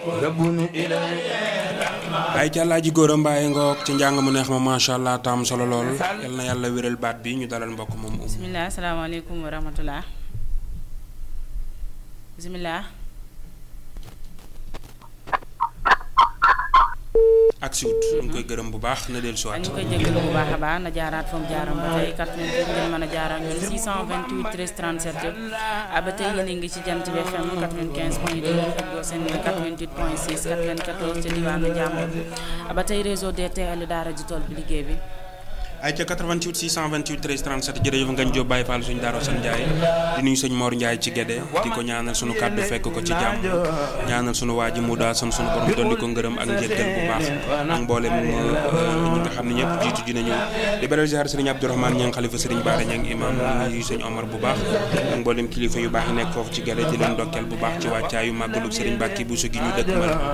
ay ca Alaaji Góora Mbaye ngoog ci njàng mu neex ma macha allah tam solo lool yal na yàlla wéral baat bi ñu dalal mbokk moom um bisimilah asalaamaaleykum wa rahmatulah bisimilah. ak siwut ñu ngi koy gërëm bu baax na del siwaat ñu koy jégalu bu baax a baax na jaaraat fa mu jaaram ba tey 88 ngeen mën a jaaraat ñun 628 13 37 ba tey yéen a ngi ci jant bi FM 95 point 2 ak seen 88 point 6 94 ca diwaanu Njàmbur ba tey réseau DTL daara ji tool bi liggéey bi. ay ca 88 628 13 37 jërëjëf ngañ Jóob Baye Fall suñu daaro san Ndiaye di nuyu sëñ Mor Ndiaye ci Gédé di ko ñaanal sunu kàddu fekk ko ci jàmm ñaanal sunu waa ji mu daa san sunu borom dolli ko ngërëm ak njëggal bu baax ak mboolem ñi nga xam ne ñëpp jiitu ji nañu di beral ziar sëriñ Abdourahmane ña ngi xalifa sëriñ Baara ña ngi imam nuyu sëñ Omar bu baax ak mboolem kilifa yu baax yi nekk foofu ci Gédé di leen ndokkeel bu baax ci wàccaayu màggalu sëriñ Bàkki bu su gi ñu dëkk mal